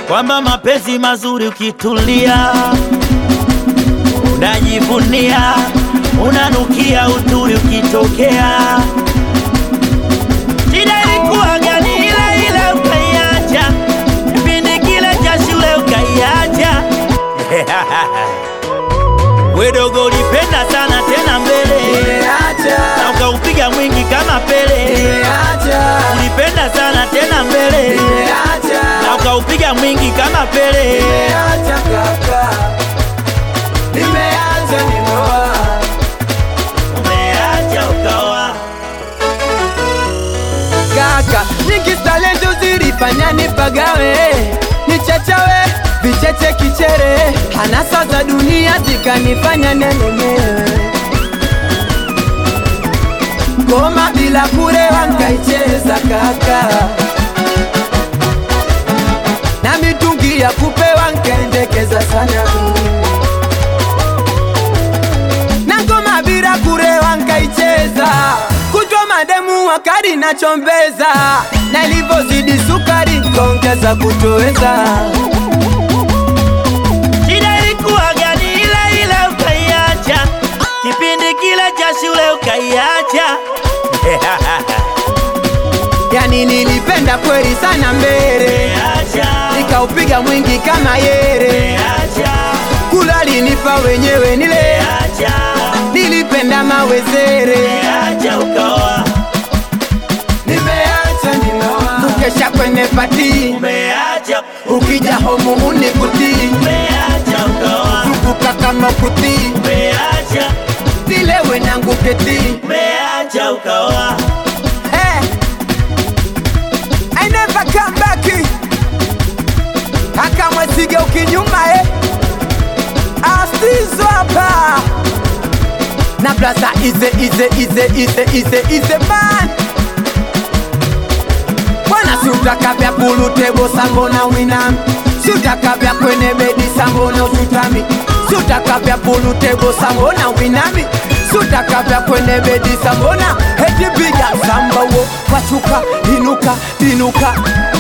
kwamba mapenzi mazuri ukitulia, unajivunia, unanukia uturi ukitokea. Shida ilikuwa gani? Ile ile ukaiacha, kipindi kile cha shule ukaiacha. Wedogo ulipenda sana tena mbele na ukaupiga mwingi kama Pele. Ulipenda sana tena mbele na ukaupiga mwingi kama Pele. Umeacha ukaoa Kaka, nyingi talento zilifanya nipagawe, nichachawe, vicheche kichere, hanasa za dunia zikanifanya nelemewe. Ngoma bila kurewa nkaicheza kaka, na mitungi ya kupewa nkaendekeza sana na ngoma bila kurewa nkaicheza, kutwa mademu wakari nachombeza, na ilivyozidi sukari nkaongeza kutoweza. Shida ilikuwa gani? Ile ile ukaiacha, kipindi kile cha shule ukaiacha. Yani nilipenda kweli sana mbele, Umeacha, nikaupiga mwingi kama yere, umeacha, kula linipa wenyewe nile, umeacha, nilipenda mawezere, umeacha ukaoa, nimeacha nimeoa, kukesha kwenye pati, umeacha, ukija homu unikutii, umeacha ukaoa, kuka kama kutii, umeacha, zilewe nangu ketii umeacha ukaoa. Hey, I never come back. Haka mwesige ukinyuma eh. Astizo hapa na blaza ize ize ize ize ize ize man Bwana siutaka vya bulu tebo sambona winami siutaka vya kwenye bedi sambona usutami siutaka vya bulu tebo sambona winami siutaka vya kwenye bedi sambona heti piga samba wo pachuka inuka inuka